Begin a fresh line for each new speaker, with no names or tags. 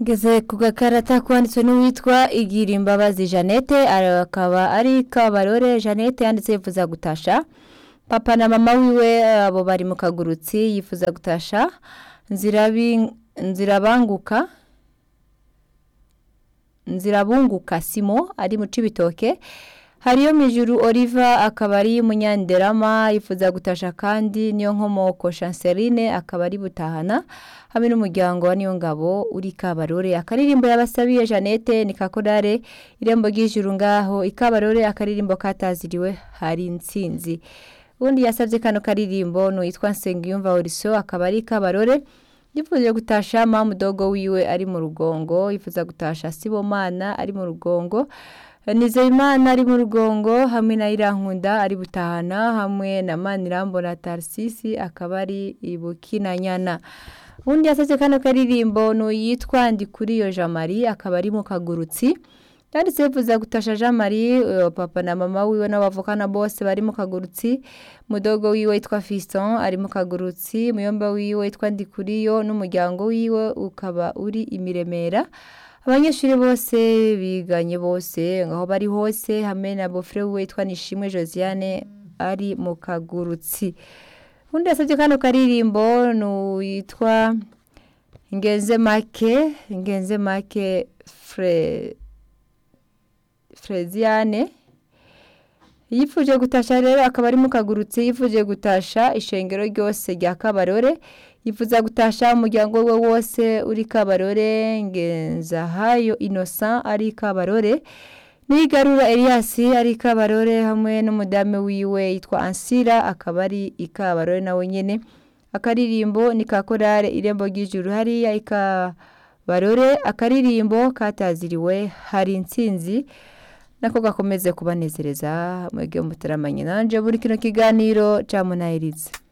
ngeze ku gakarata kwanditswe n'uwitwa igira imbabazi jeannette akaba ari kabarore jeannette yanditse yifuza gutasha papa na mama wiwe abo bari mu kagurutsi yifuza gutasha nzirabi nzirabanguka nzirabunguka simo ari mu cibitoke hariyo mijuru oliva akaba ari munyanderama yifuza gutasha kandi niyo nkomoko chanceline akaba ari butahana hamwe n'umuryango wa niyo ngabo uri kabarore akaririmbo yabasabiye jeannette ni kakorare irembo ry'ijuru ngaho ikabarore akaririmbo kataziriwe hari intsinzi ubundi yasabye kano karirimbo n'uwitwa nsengiyumva oriso akaba ari kabarore yifuza gutasha mamudogo wiwe ari mu rugongo yifuza gutasha sibomana ari mu rugongo nizeyimana ari mu rugongo hamwe na irankunda ari butahana hamwe na manirambona tarisisi akaba ari ibukinanyana ubundi yasabye kano karirimbo n'uyitwa ndikuriyo jean marie akaba ari mu kagurutsi yanditse yifuza gutasha jean marie papa na mama wiwe n'abavukana bose bari mu kagurutsi mudogo wiwe witwa fiston ari mu kagurutsi muyomba wiwe witwa ndikuriyo n'umuryango wiwe ukaba uri imiremera abanyeshuri bose biganye bose aho bari hose hamwe na bofure wiwe witwa nishimwe josiane ari mu kagurutsi undi yasabye kano karirimbo n'uwitwa ngenze make ngenze make fure Freziane yifuje gutasha rero akaba ari mu kagurutse yifuje gutasha ishengero ryose rya kabarore yifuza gutasha umuryango we wose uri kabarore ngenzahayo innocent ari kabarore nigarura Elias ari kabarore hamwe n'umudamu wiwe yitwa ansira akaba ari ikabarore nawe nyene akaririmbo ni kakorare irembo ry'ijuru hariya ikabarore akaririmbo kataziriwe hari intsinzi nako gakomeze kubanezereza mwebwe mutaramanye nanje buri kino kiganiro cyamunahiriza